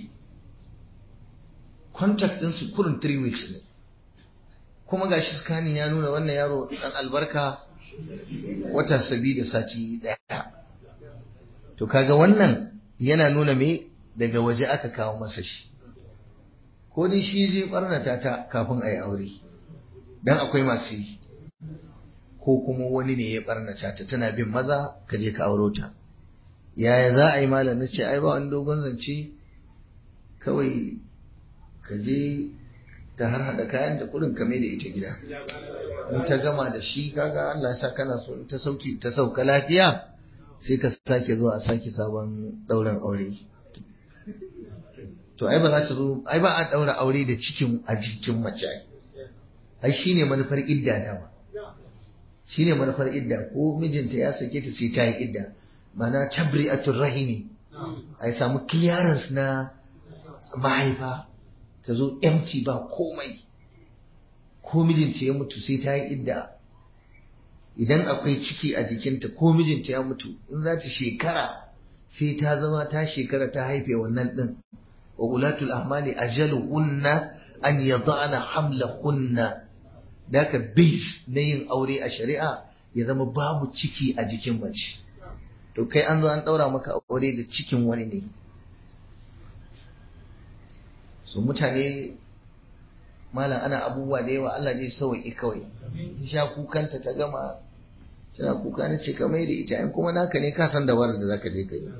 [SPEAKER 1] contact ɗinsu kurin 3 weeks ne kuma ga shi scanning ya nuna wannan yaro ɗan albarka wata sabi da sati ɗaya to kaga wannan yana nuna me daga waje aka kawo masa shi ko dai shi je ɓarnata ta kafin a yi aure dan akwai masu yi ko kuma wani ne ya ɓarnata ta tana bin maza ka je ka auro ta yaya za a yi malam na ce ai ba wani dogon zance kawai ka je ta har hada kayan da kurin kame da ita gida in ta gama da shi kaga Allah ya sa kana so ta sauki ta sauka lafiya sai ka sake zuwa a sake sabon dauran aure to ai ba za ta zo ai ba a daura aure da cikin a jikin mace ai shine manufar idda dama shine manufar idda ko mijinta ya sake ta sai ta yi idda mana tabri'atul rahimi a samu clearance na mahaifa ta zo empty ba komai ko mijinta ya mutu sai ta yi idda idan akwai ciki a jikinta ko mijinta ya mutu in za ta shekara sai ta zama ta shekara ta haife wannan din wa ulatul ahmali ajaluhunna an yada'na hamlahunna daka base na yin aure a shari'a ya zama babu ciki a jikin mace to kai an zo an ɗaura maka aure da cikin wani ne so mutane malam ana abubuwa da yawa Allah ne sauƙi kawai ta sha kukanta ta gama tana kuka na ce ka mai da ita in kuma naka ne ka san da warar da zaka je ka yi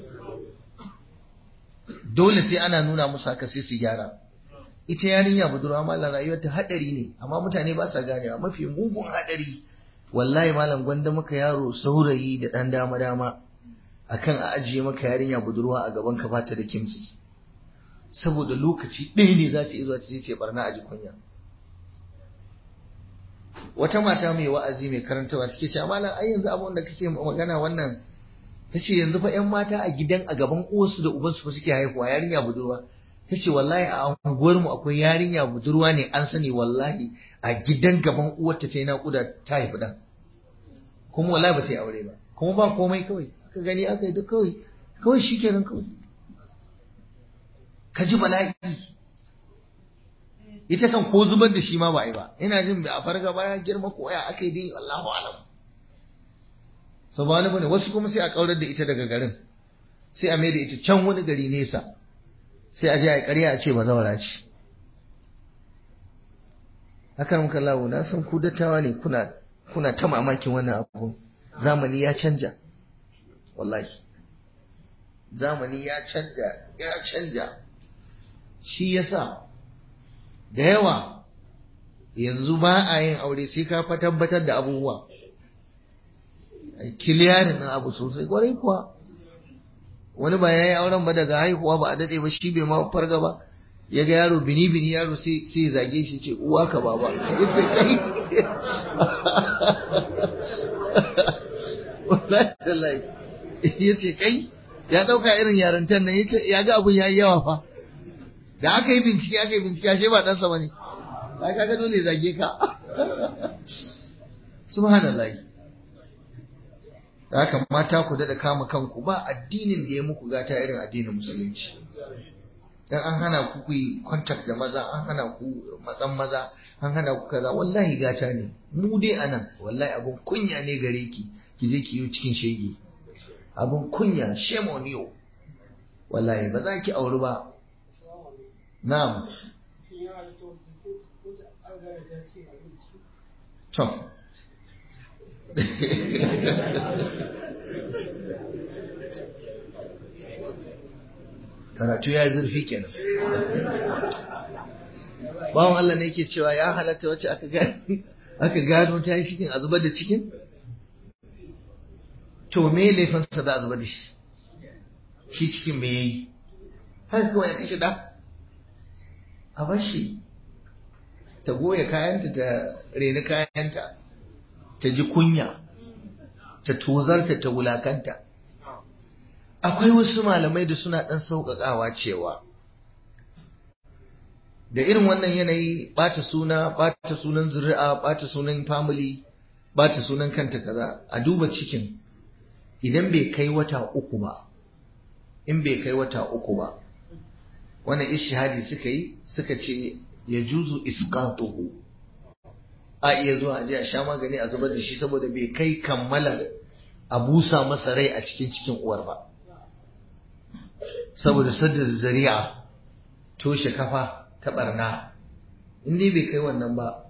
[SPEAKER 1] dole sai ana nuna musu haka sai su gyara ita yarinya budurwa malam rayuwar ta hadari ne amma mutane ba sa ganewa mafi mugun hadari wallahi malam gwanda maka yaro saurayi da dan dama dama akan a ajiye maka yarinya budurwa a gaban ka bata da kimsi saboda lokaci ɗaya ne za ta iya zuwa ta ce barna a jikunya wata mata mai wa'azi mai karantawa take cewa malam ai yanzu abin da kake magana wannan tace yanzu fa ƴan mata a gidan a gaban uwarsu da ubansu fa suke haihuwa yarinya budurwa tace wallahi a unguwar mu akwai yarinya budurwa ne an sani wallahi a gidan gaban uwarta ta yi naƙuda ta haifi dan kuma wallahi ba ta yi aure ba kuma ba komai kawai aka gani aka yi duk kawai kawai shikenan kawai ka ji bala'i ita kan ko zubar da shi ma ba a yi ba ina jin a farga baya girma ko ya aka yi dai Allahu alam so ba bane wasu kuma sai a kaurar da ita daga garin sai a maida ita can wani gari nesa sai a je a ƙarya a ce ba zawara ce hakan muka lawo na san ku dattawa ne kuna kuna ta mamakin wannan abu zamani ya canja wallahi zamani ya canja ya canja shi yasa da yawa yanzu ba a yin aure sai ka fa tabbatar da abubuwa kiliyarin na abu sosai kwarai kuwa wani ba ya yi auren ba daga haihuwa ba a daɗe ba shi bai ma farga ba ya ga yaro bini bini yaro sai zage shi ce uwa ka baba ya ce kai ya ɗauka irin yarintan nan yace ya ga abun yayi yawa fa da aka yi bincike aka yi bincike ashe ba ɗansa bane ka kaga dole zage ka subhanallahi da haka mata ku da kama kanku ba addinin da ya muku gata irin addinin musulunci dan an hana ku ku yi contact da maza an hana ku matsan maza an hana ku kaza wallahi gata ne mu dai anan wallahi abun kunya ne gare ki ki je ki yi cikin shege abun kunya shame on you wallahi ba za ki auri ba na'am to karatu ya zurfi kenan bawan Allah ne yake cewa ya halatta wacce aka gano aka gano ta yi cikin a zubar da cikin to me laifinsa da a zubar da shi shi cikin me yayi haka kawai ya kashe da a bashi ta goya kayanta ta reni kayanta ta ji kunya ta tozarta ta wulakanta akwai wasu malamai da suna ɗan sauƙaƙawa cewa da irin wannan yanayi ɓata suna ɓata sunan zuri'a ɓata sunan family ɓata sunan kanta kaza a duba cikin idan bai kai wata uku ba in bai kai wata uku ba wannan ishihadi suka yi suka ce ya juzu isqatuhu a iya zuwa a je a sha magani a zubar da shi saboda bai kai kammala a busa masa rai a cikin cikin uwar ba saboda sadda zari'a toshe kafa ta barna in dai bai kai wannan ba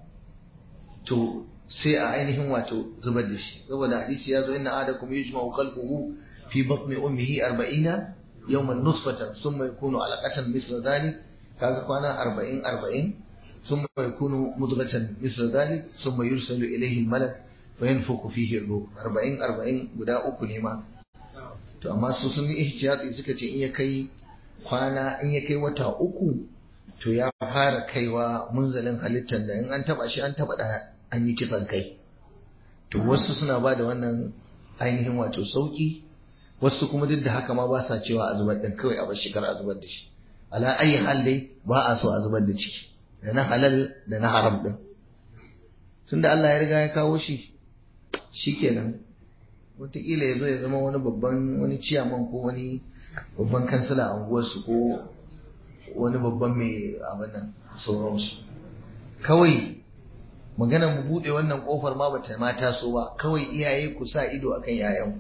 [SPEAKER 1] to sai a ainihin wato zubar da shi saboda hadisi ya zo inna adakum yujma'u khalquhu fi batni ummihi 40 yawman nutfatan thumma yakunu alaqatan mithla dhalik kaga kwana 40 40 thumma yakunu mudghatan mithla dhalik thumma yursalu ilayhi al-malak fayanfukhu fihi ar-ruh 40 40 guda uku ne ma to amma su sun yi ihtiyati suka ce in ya kai kwana in ya kai wata uku to ya fara kaiwa munzalin halittar da in an taba shi an taba da an yi kisan kai to wasu suna ba da wannan ainihin wato sauki wasu kuma duk da haka ma ba sa cewa a zubar din kawai a bar shekar a zubar da shi ala ayi hal dai ba a so a zubar da ciki da na halal da na haram din tunda Allah ya riga ya kawo shi shikenan wataƙila ya zo ya zama wani babban wani ciyaman ko wani babban kansila a unguwarsu ko wani babban mai abin nan sauransu kawai magana mu buɗe wannan ƙofar ma bata ma taso ba kawai iyaye ku sa ido akan yayan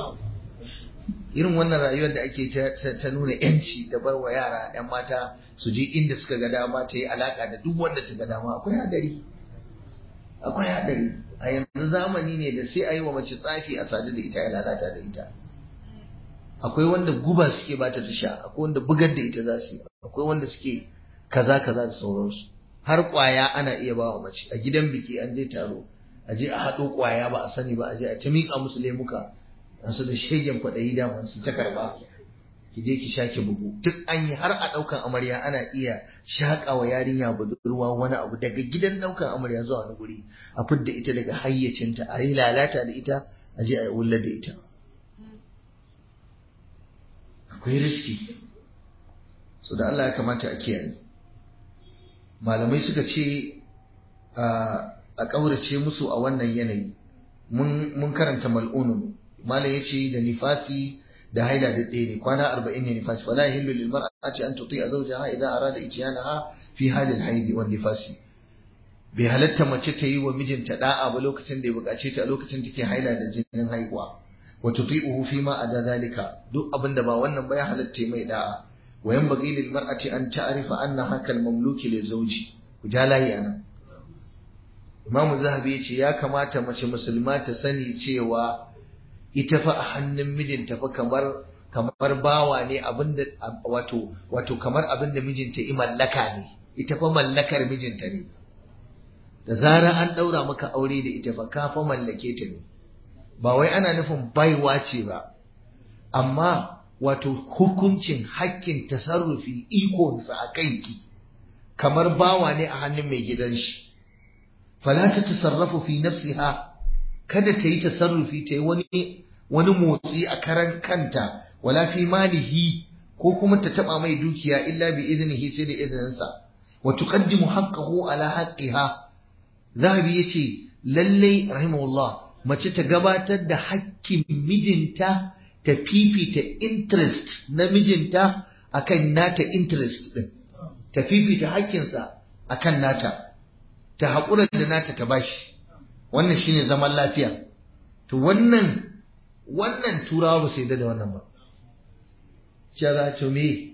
[SPEAKER 1] irin wannan rayuwar da ake ta nuna yanci da bar wa yara yan mata su je inda suka ga dama ta yi alaka da duk wanda ta ga dama akwai hadari akwai hadari a yanzu zamani ne da sai a yi wa mace tsafi a sadu da ita ya lalata da ita akwai wanda guba suke bata ta sha akwai wanda bugar da ita za su yi akwai wanda suke kaza kaza da sauransu har kwaya ana iya ba wa mace a gidan biki an je taro a je a haɗo kwaya ba a sani ba a je a ta miƙa musu lemuka su da shegen kwaɗayi daman su ta karɓa ki je ki sha ki bugu duk an yi har a ɗaukan amarya ana iya shaƙa wa yarinya budurwa wani abu daga gidan ɗaukan amarya zuwa wani guri a fidda ita daga hayyacinta a yi lalata da ita a je a yi wulla da ita akwai riski so da Allah ya kamata a kiyaye malamai suka ce a ƙaurace musu a wannan yanayi mun karanta mal'unun malam ya ce da nifasi da haila da ɗaya ne kwana arba'in ne nifasi fala yahillu lil mar'ati an tuti a zawjaha idan arada ityanaha fi halil haidi wan nifasi bai halatta mace ta yi wa mijinta da'a ba lokacin da ya buƙace ta a lokacin take haila da jinin haihuwa wa tuti'uhu fi ma ada zalika duk abin da ba wannan ba ya halatta mai da'a wa yanbaghi lil mar'ati an ta'rifa anna hakal mamluki li zawji ku ja layi anan Imam Zahabi ya ce ya kamata mace musulma ta sani cewa ita fa a hannun mijinta fa kamar kamar bawa ne abinda wato wato kamar abinda mijinta i mallaka ne ita fa mallakar mijinta ne da zara an daura maka aure da ita fa ka fa mallake ta ne ba wai ana nufin baiwa ce ba amma wato hukuncin hakkin tasarrufi ikonsa a kanki kamar bawa ne a hannun mai gidan shi fala ta tasarrafu fi nafsiha kada ta yi tasarrufi ta yi wani wani motsi a karan kanta wala fi malihi ko kuma ta taba mai dukiya illa bi iznihi sai da izininsa wa tuqaddimu haqqahu ala haqqiha zahabi yace lalle rahimahullah mace ta gabatar da hakkin mijinta ta fifita interest na mijinta akan nata interest din ta fifita hakkinsa akan nata ta haƙura da nata ta bashi wannan shine zaman lafiya to wannan wannan turawa ba su yarda da wannan ba cewa to me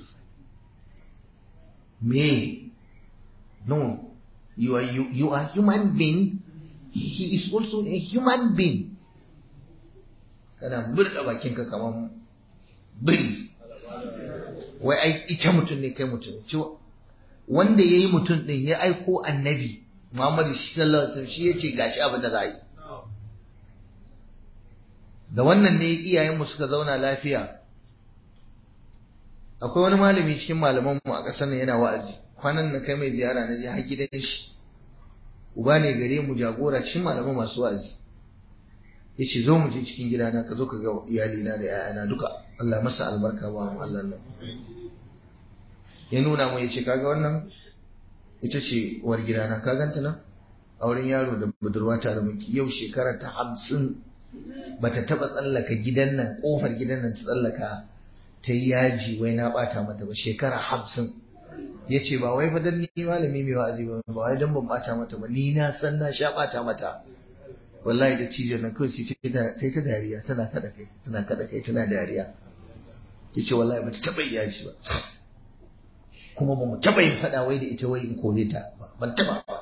[SPEAKER 1] me no you are you, you are human being he is also a human being kana murda bakinka kamar biri wai ai ita mutum ne kai mutum cewa wanda ya yi mutum ɗin ya aiko annabi Muhammadu sallallahu alaihi wasallam shi ya ce gashi abin da za yi da wannan ne iyayenmu suka zauna lafiya akwai wani malami cikin malamanmu a ƙasar nan yana wa'azi kwanan na kai mai ziyara na je har gidan shi uba ne gare mu jagora cikin malaman masu wa'azi ya ce zo mu je cikin gidana ka zo ka ga iyalina da 'ya'yana duka Allah masa albarka ba mu Allah nan ya nuna mu ya ce kaga wannan ita ce uwar gidana ka ganta nan auren yaro da budurwa tare miki yau shekara ta hamsin bata taba tsallaka gidan nan kofar gidan nan ta tsallaka ta yi yaji wai na bata mata ba shekara hamsin ya ce ba wai fadan ni malami mai wa'azi ba ba wai don ban bata mata ba ni na san na sha bata mata wallahi da cijin nan kawai sai ta ta dariya tana kada kai tana kada kai tana dariya ya ce wallahi bata taba yaji ba kuma ba mu taɓa yin faɗa wai da ita wai in kore ta ban taɓa ba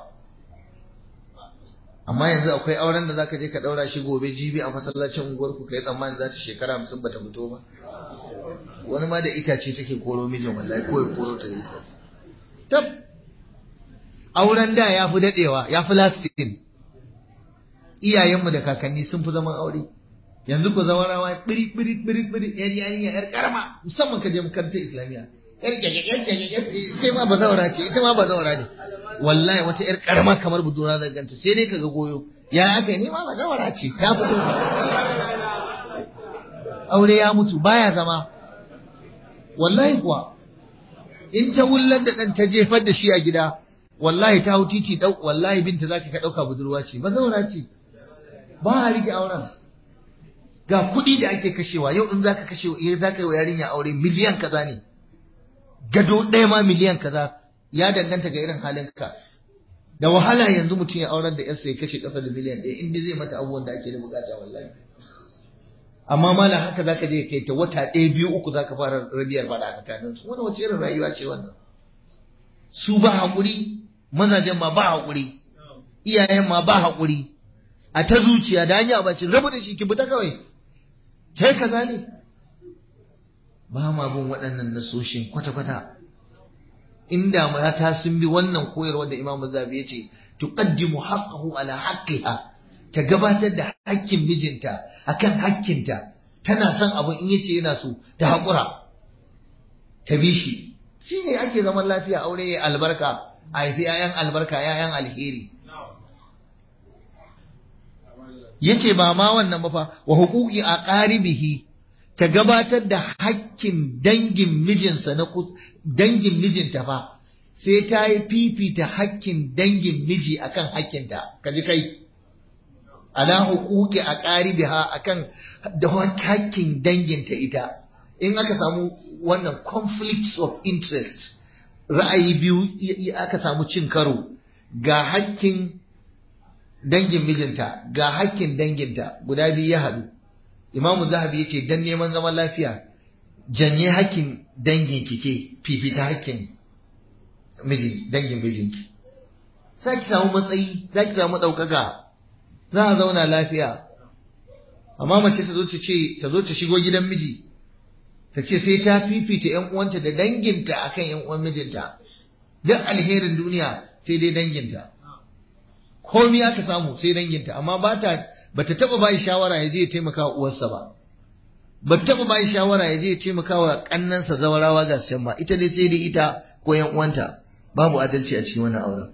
[SPEAKER 1] amma yanzu akwai auren da zaka je ka ɗaura shi gobe jibi a masallacin unguwar ku kai tsammani za ta shekara hamsin bata fito ba wani ma da itace take koro mijin wallahi ko ya koro ta ita tab auren da ya fi daɗewa ya fi lasting iyayenmu da kakanni sun fi zaman aure yanzu ku zama rawa biri biri biri biri yar yarinya yar karama musamman ka je makarantar islamiyya yar ita ma bazaura ce ita ma bazaura ne wallahi wata yar karama kamar budura da ganta sai dai kaga goyo ya aka yi ma bazaura ce ta fito aure ya mutu baya zama wallahi kuwa in ta wullar da dan ta jefar da shi a gida wallahi ta hau titi dau wallahi binta zaka ka dauka budurwa ce bazaura ce ba a rike auren ga kuɗi da ake kashewa yau in zaka kashe zaka yi wa yarinya aure miliyan kaza ne gado ɗaya ma miliyan kaza ya danganta ga irin halinka da wahala yanzu mutum ya aurar da yarsa ya kashe ƙasa da miliyan ɗaya inda zai mata abubuwan da ake da bukata wallahi amma malam haka zaka je kai ta wata ɗaya biyu uku zaka fara rabiyar fada a tsakanin su wani wace irin rayuwa ce wannan su ba haƙuri mazajen ma ba haƙuri iyayen ma ba haƙuri a ta zuciya da hanya bacin rabu da shi ki fita kawai kai kaza ne ba ma bin waɗannan nasoshin kwata-kwata inda mata sun bi wannan koyarwa da Imam Zabi ya ce tuqaddimu haqqahu ala haqqiha ta gabatar da hakkin mijinta akan hakkinta tana son abin in yace yana so ta haƙura ta bi shi shine ake zaman lafiya aure ya albarka a haifi 'ya'yan albarka 'ya'yan alheri yace ba ma wannan ba fa wa huquqi aqaribihi ta gabatar da hakkin dangin mijinsa na dangin mijinta fa sai ta yi fifita hakkin dangin miji akan hakkinta kaji kai ala huquqi aqaribiha akan da hakkin danginta ita in aka samu wannan conflicts of interest ra'ayi biyu aka samu cin karo ga hakkin dangin mijinta ga hakkin danginta guda biyu ya haɗu imamu zahabi yace dan neman zaman lafiya janye hakkin dangin kike fifita hakkin miji dangin mijinki sai ki samu matsayi za ki samu ɗaukaka za a zauna lafiya amma mace ta zo ta ce ta zo ta shigo gidan miji ta ce sai ta fifita ƴan uwanta da danginta akan ƴan uwan mijinta duk alherin duniya sai dai danginta komai aka samu sai danginta amma ba ta bata taba bai shawara ya je ya taimaka wa uwarsa ba ba taba bai shawara ya je ya taimaka wa kannansa zawarawa ga su ma ita dai sai dai ita ko yan uwanta babu adalci a cikin wannan auren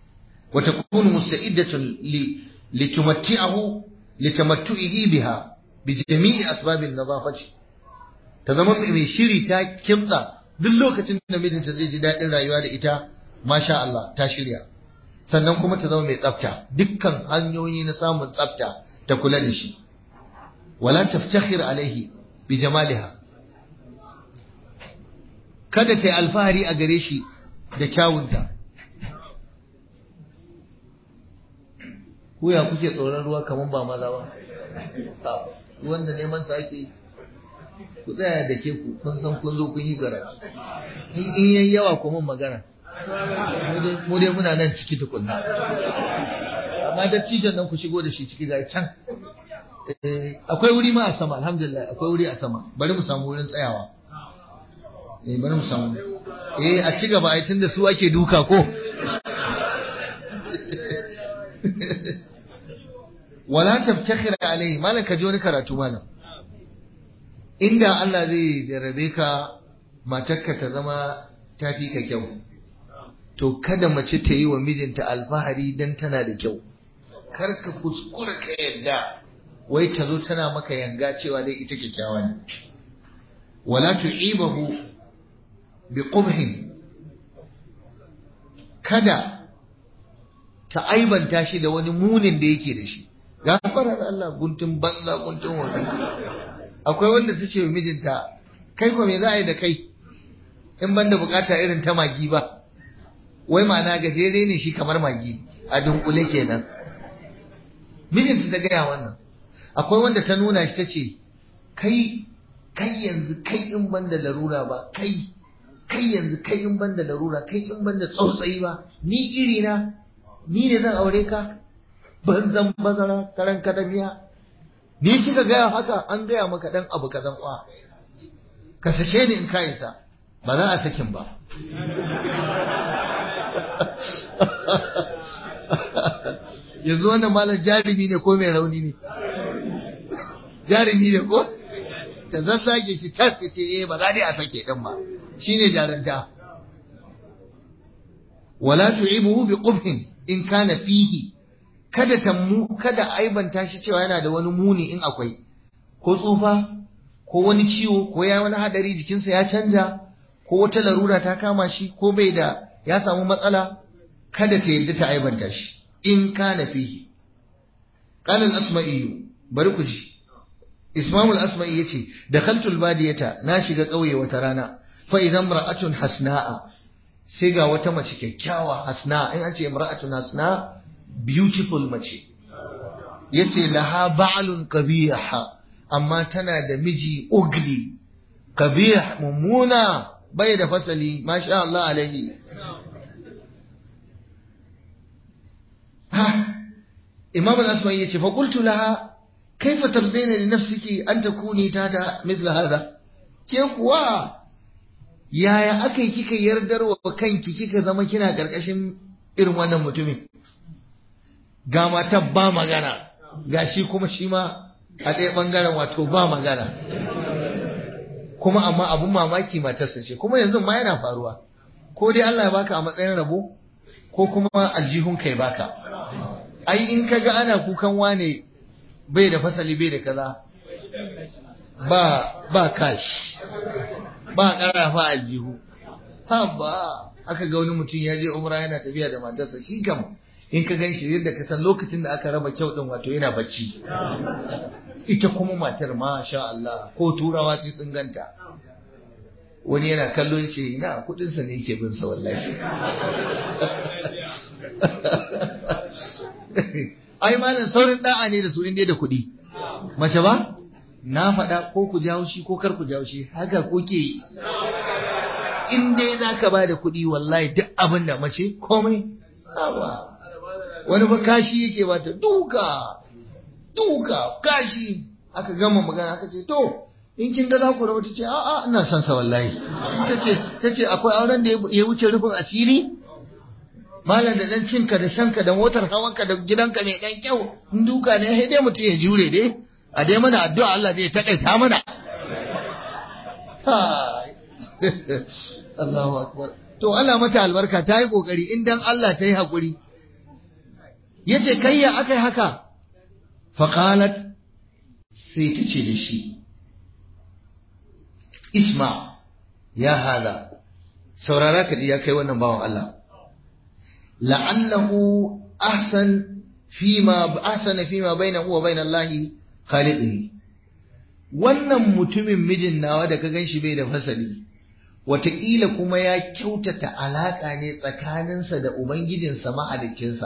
[SPEAKER 1] wa takunu musta'iddatun li litumatti'ahu litamattu'ihi biha bi jami'i asbabin nadafati ta zama mai shiri ta kimtsa duk lokacin da mijinta zai ji daɗin rayuwa da ita masha Allah ta shirya sannan kuma ta zama mai tsafta dukkan hanyoyi na samun tsafta ta kula da shi wala taftakhir alaihi bi jamaliha kada ta yi alfahari a gare shi da kyawunta kuya kuke tsoron ruwa kamar ba maza ba wanda neman sa ake ku tsaya da ke ku kun san kun zo kun yi karatu in yayi yawa ku mun magana mu dai muna nan ciki tukunna amma dattijan nan ku shigo da shi ciki ga can akwai wuri ma a sama alhamdulillah akwai wuri a sama bari mu samu wurin tsayawa eh bari mu samu eh a ci gaba ai tunda su ake duka ko wala taftakhir alai malam ka ji wani karatu malam inda Allah zai jarabe ka matarka ta zama tafi ka kyau to kada mace ta yi wa mijinta alfahari dan tana da kyau kar ka kuskura ka yadda wai ta zo tana maka yanga cewa dai ita kyakkyawa ne wala tu'ibahu bi qubhin kada ta aibanta shi da wani munin da yake da shi gafarar Allah guntun banza guntun wani akwai wanda ta ce wa mijinta kai ko me za a yi da kai in banda bukata irin ta magi ba wai ma'ana gajere ne shi kamar magi a dunkule kenan mijinta ta gaya wannan akwai wanda ta nuna shi ta ce kai kai yanzu kai in banda larura ba kai kai yanzu kai in banda larura kai in banda tsautsayi ba ni iri na ni ne zan aure ka banzan bazara karan kadamiya ni kika gaya haka an gaya maka dan abu kazan kwa ka sake ni in ka isa ba za a sakin ba yanzu wannan malam jarumi ne ko mai rauni ne jarumi ne ko ta zassage shi tas ce eh ba za dai a sake din ba shine jaranta wala tu'ibuhu bi qubhin in kana fihi kada ta mu kada aibanta shi cewa yana da wani muni in akwai ko tsufa ko wani ciwo ko ya wani hadari jikinsa ya canja ko wata larura ta kama shi ko bai da ya samu matsala kada ta yadda ta aibanta shi in kana fihi qala al-asma'i bari ku ji ismamul asma'i yace dakhaltu al-badiyata na shiga kauye wata rana fa idan mar'atun hasna'a sai ga wata mace kyakkyawa hasna in an ce imra'atun hasna beautiful mace yace laha ba'lun qabih amma tana da miji ugly qabih mummuna bai da fasali masha Allah alaihi ha imam al-asma'i yace fa qultu laha kaifa tardina li nafsiki an takuni tada mithla hadha ke kuwa yaya aka yi kika yardar wa kanki kika zama kina karkashin irin wannan mutumin ga mata ba magana ga shi kuma shi ma a ɗaya ɓangaren wato ba magana kuma amma abun mamaki matarsa ce kuma yanzu ma yana faruwa ko dai Allah ya baka a matsayin rabo ko kuma aljihun kai baka ai in ka ga ana kukan wane bai da fasali bai da kaza ba ba kash ba ƙarafa aljihu ha ba aka ga wani mutum ya je umra yana tafiya da matarsa shi kam in ka gan shi yadda ka san lokacin da aka raba kyau din wato yana bacci ita kuma matar ma sha Allah ko turawa sai sun ganta wani yana kallon shi na kudinsa ne yake bin sa wallahi ai malam saurin da'a ne da su inda da kuɗi mace ba na faɗa ko ku jawo shi ko kar ku jawo shi haka kuke yi in dai za ka ba da kuɗi wallahi duk abin da mace komai awa wani ba kashi yake ba ta duka duka kashi aka gama magana aka ce to in kin ga za ku rabu ta ce a'a ina son sa wallahi ta ce ta ce akwai auren da ya wuce rufin asiri malam da dan cinka da shanka da motar hawanka da gidanka mai dan kyau in duka ne sai dai mutum ya jure dai a dai mana addu'a Allah zai takaita mana Allahu akbar to Allah mata albarka ta yi kokari in dan Allah ta yi hakuri yace kai ya akai haka fa qalat sai ta ce da shi isma ya hada saurara ka ji ya kai wannan bawan Allah la'allahu ahsan fima ahsana fima bainahu wa bain Allah khaliqihi wannan mutumin mijin nawa da ka ganshi bai da fasali wataƙila kuma ya kyautata alaƙa ne tsakaninsa da ubangijinsa mahaliccinsa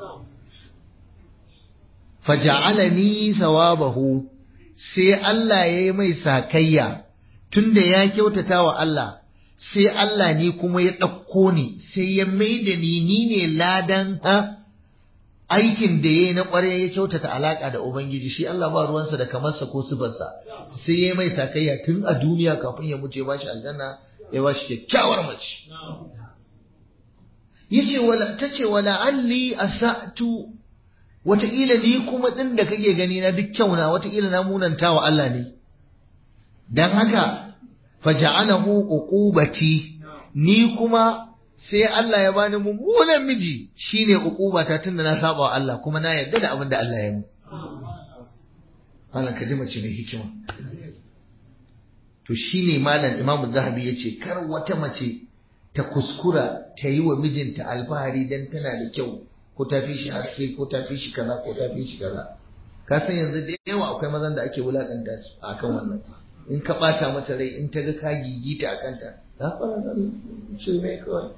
[SPEAKER 1] faja'alani sawabahu sai Allah ya yi mai sakayya tunda ya kyautata wa Allah sai Allah ni kuma ya ɗauko ni sai ya mai da ni ni ne ladan ha aikin da ya yi na ƙwarai ya kyautata alaƙa da Ubangiji shi Allah ba ruwansa da kamarsa ko sifarsa sai ya mai sakayya tun a duniya kafin ya mutu ya bashi aljanna ya bashi kyakkyawar mace yace wala tace wala alli asatu wataƙila ni kuma ɗin da kake gani na duk kyauna wataƙila na munanta wa Allah ne dan haka faja'alahu uqubati ni kuma sai Allah ya bani mummunan miji shine uqubata tunda na saba wa Allah kuma na yarda da abin da Allah ya mu Allah ka ji mace mai hikima to shine malam Imam Zahabi yace kar wata mace ta kuskura ta yi wa mijinta alfahari dan tana da kyau ko ta fi shi haske ko ta fi shi kaza ko ta fi shi kaza ka san yanzu da yawa akwai mazan da ake wulakanta su akan wannan in ka bata mata rai in ta ga ka gigita a kanta za fara da shirme kawai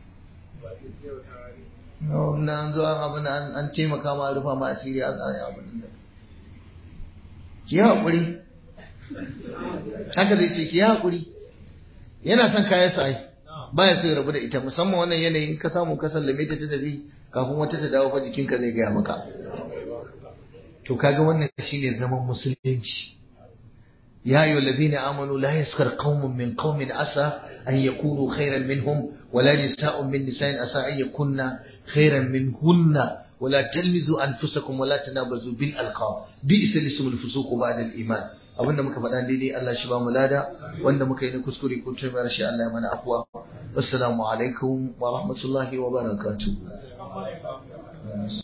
[SPEAKER 1] na an zo an abin an taimaka ma rufa ma asiri an tsaye abin da ki haƙuri haka zai ce ki haƙuri yana son kayan sa ai baya so ya rabu da ita musamman wannan yanayin ka samu ka sallame ta ta tafi kafin wata ta dawo fa jikinka zai gaya maka to kaga wannan shine zaman musulunci يا أيها الذين آمنوا لا يسخر قوم من قوم عسى أن يكونوا خيرا منهم ولا نساء من نساء عسى أن يكون خيرا منهن ولا تلمزوا أنفسكم ولا تنابزوا بالألقاب بئس الاسم الفسوق بعد الإيمان abinda muka faɗa daidai Allah shi ba mu lada wanda muka yi na kuskure ko tun rashi Allah ya mana afwa assalamu alaikum wa rahmatullahi wa barakatuh